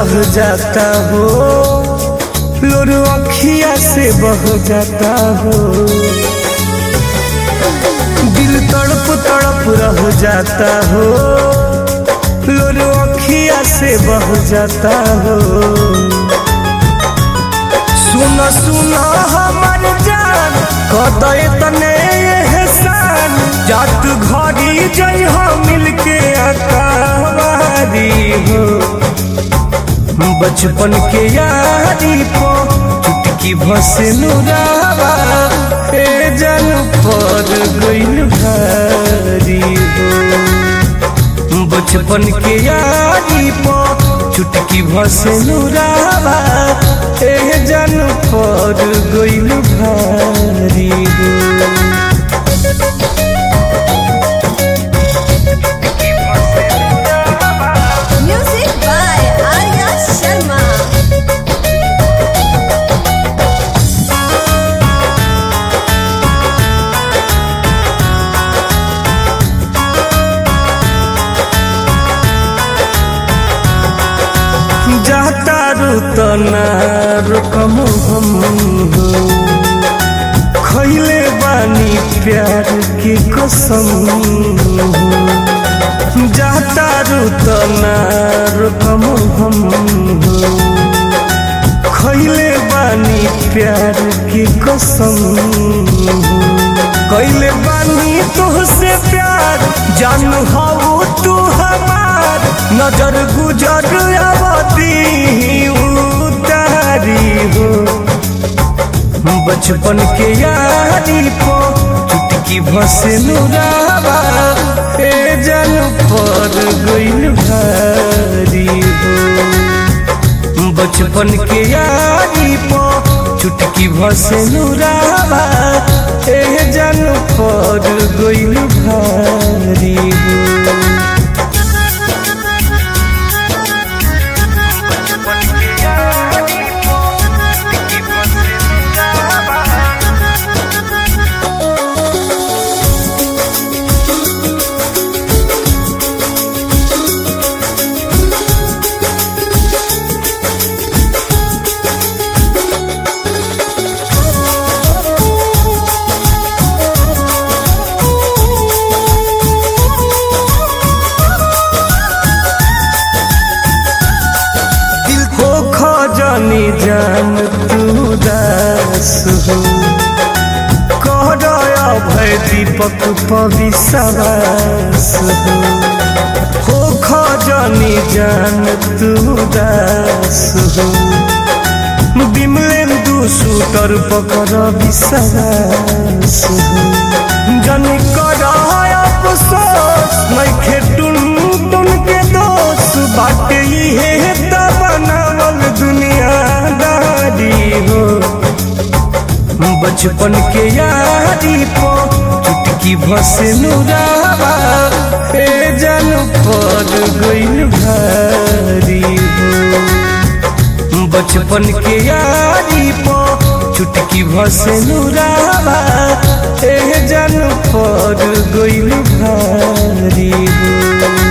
रह जाता हो लोर अखिया से बह जाता हो दिल तड़प तड़प रह जाता हो लोर अखिया से बह जाता हो सुन सुन हमर जान कदय तने एहसान जात घड़ी जई हो मिलके अकावारी हो बचपन के यारी को चुटकी भसे नुरावा ए जन पर गइल भारी हो बचपन के यारी पो चुटकी भसे नुरावा ए जन पर गइल भारी हो Music by Arya Sharma. जाता रुतना रुकम हम हो खैले बानी प्यार की कसम हो जाता रुतना रुकम हम हो खैले बानी प्यार की कसम हो कैले बानी तुहसे प्यार जान हो तू हमार नजर गुजर आवती उतारी हो बचपन के यारी पो चुटकी भसे नुरावा ए जन पर गइल भारी हो बचपन के यारी पो चुटकी भसे नुरावा ए जन पर गइल भारी हो दिल को खजानी जान तू दास हो कहया भय दीपक पविसवास हो हो खजानी जान तू दास हो बिमलेन्दु सूतर पकर विश्वास हो जन कर अफसोस नइखे टुन टुन के दोष बाटे इहे त बनावल दुनियादारी हो बचपन के यारी पो चुटकी भसे नुरावा ए जन पर गइल भारी हो बचपन के यारी पो चुटकी भसे नुरावा ए जन पर गइल भारी हो